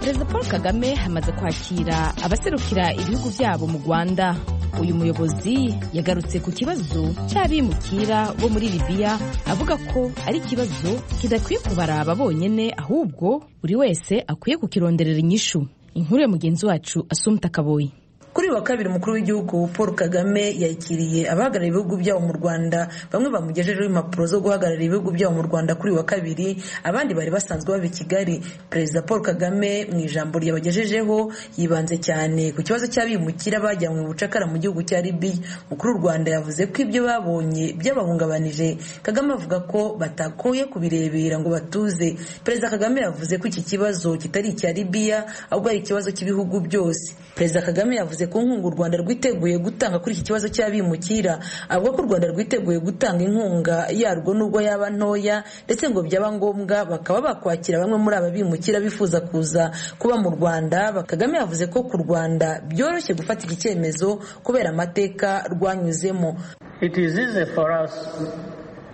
perezida paul kagame hamaze kwakira abaserukira ibihugu byabo mu rwanda uyu muyobozi yagarutse ku kibazo cy'abimukira bo muri libiya avuga ko ari ikibazo kidakwiye kubaraba bonyine ahubwo buri wese akwiye kukironderera inyishu inkuru ya mugenzi wacu asumta kaboyi kuri uyu wa kabiri umukuru w'igihugu paul kagame yakiriye abahagarariye ibihugu byabo mu rwanda bamwe bamugejejeho impapuro zo guhagararira ibihugu byabo mu rwanda kuri uyu wa kabiri abandi bari basanzwe baba i kigali perezida paul kagame mu ijambo ryabagejejeho yibanze cyane ku kibazo cy'abimukira bajyanywe mu bucakara mu gihugu cya libiya umukuru w'u rwanda yavuze ko ibyo babonye byabahungabanije kagame avuga ko batakoye kubirebera ngo batuze perezida kagame yavuze ko iki kibazo kitari icya libiya ahubwo ari ikibazo cy'ibihugu byose perezida kagame yavuze yavuze ko inkunga u rwanda rwiteguye gutanga kuri iki kibazo cy'abimukira avuga ko u rwanda rwiteguye gutanga inkunga yarwo nubwo yaba ntoya ndetse ngo byaba ngombwa bakaba bakwakira bamwe muri aba bimukira bifuza kuza kuba mu rwanda kagame yavuze ko ku rwanda byoroshye gufata iki cyemezo kubera amateka rwanyuzemo It is easy for us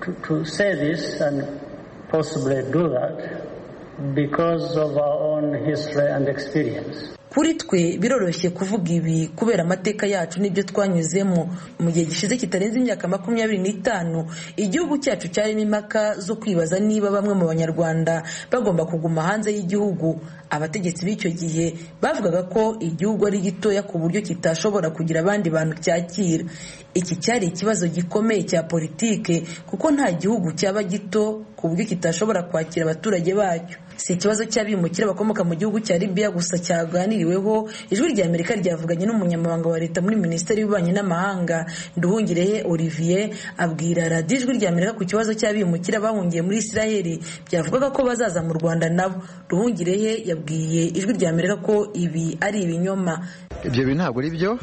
to, to say this and possibly do that because of our own history and experience. kuri twe biroroshye kuvuga ibi kubera amateka yacu n'ibyo twanyuzemo mu gihe gishize kitarenze imyaka makumyabiri n'itanu igihugu cyacu cyarimo impaka zo kwibaza niba bamwe mu banyarwanda bagomba kuguma hanze y'igihugu abategetsi b'icyo gihe bavugaga ko igihugu ari gitoya ku buryo kitashobora kugira abandi bantu cyakira iki cyari ikibazo gikomeye cya politike kuko nta gihugu cyaba gito ku buryo kitashobora kwakira abaturage bacyo si ikibazo cy'abimukira bakomoka mu gihugu cya libiya gusa cyaganiriweho ijwi rya amerika ryavuganye n'umunyamabanga wa leta muri minisiteri y'ububanyi n'amahanga nduhungirehe olivier abwira radiyo ijwi rya amerika ku kibazo cy'abimukira bahungiye muri isiraheli byavugaga ko bazaza mu rwanda nabo nduhungirehe yabwiye ijwi rya amerika ko ibi ari ibinyoma ibyo bintu ntabwo ari byo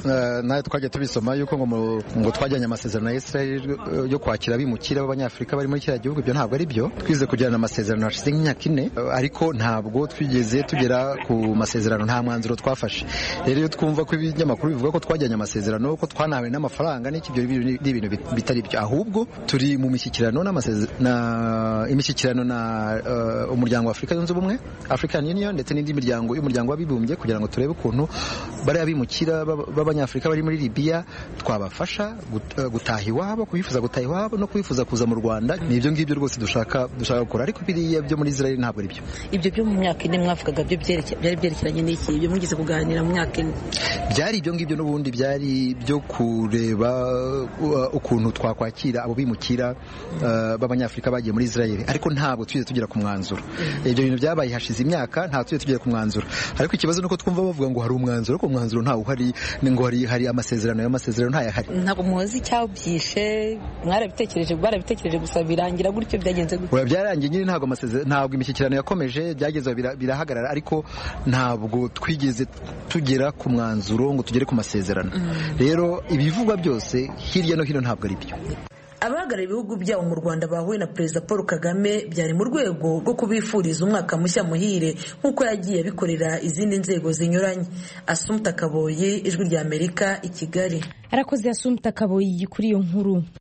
nawe twajya tubisoma yuko ngo twajyanye amasezerano ya israel yo kwakira abimukira b'abanyafurika bari muri kiriya gihugu ibyo ntabwo ari byo twize kugirana amasezerano hashize nk'imyaka ine ariko ntabwo twigeze tugera ku masezerano nta mwanzuro twafashe rero iyo twumva ko ibinyamakuru bivuga ko twajyanye amasezerano ko twanahawe n'amafaranga n'iki ibyo ni ibintu bitari byo ahubwo turi mu mishyikirano imishyikirano na umuryango wa afurika zunze ubumwe african union ndetse n'indi miryango y'umuryango w'abibumbye kugira ngo turebe ukuntu bariya bimukira b'abanyafurika bari muri libiya twabafasha gutaha iwabo kubifuza gutaha iwabo no kubifuza kuza mu rwanda ni ibyo ngibyo rwose dushaka dushaka gukora ariko biriya byo muri israel ntabwo ari byo ibyo byo mu myaka ine mwavugaga byo byari byerekeranye n'iki ibyo mugeze kuganira mu myaka ine byari ibyo ngibyo n'ubundi byari byo kureba ukuntu twakwakira abo bimukira b'abanyafurika bagiye muri israel ariko ntabwo tujye tugera ku mwanzuro ibyo bintu byabaye hashize imyaka nta tujye tugera ku mwanzuro ariko ikibazo ni uko twumva bavuga ngo hari umwanzuro ariko umwanzuro ntawe uhari ngo hari amasezerano y'amasezerano ntayahari ntabwo muzi icyabyishe mwarabitekereje barabitekereje gusa birangira gutyo byagenze gutyo byarangiye nyine ntabwo amasezerano ntabwo imishyikirano yakomeje byageze birahagarara ariko ntabwo twigeze tugera ku mwanzuro ngo tugere ku masezerano rero ibivugwa byose hirya no hino ntabwo ari byo abahagarariye ibihugu byabo mu rwanda bahuye na perezida paul kagame byari mu rwego rwo kubifuriza umwaka mushya muhire nk'uko yagiye abikorera izindi nzego zinyuranye asumta kaboye ijwi rya amerika i kigali arakoze asumta kaboye kuri iyo nkuru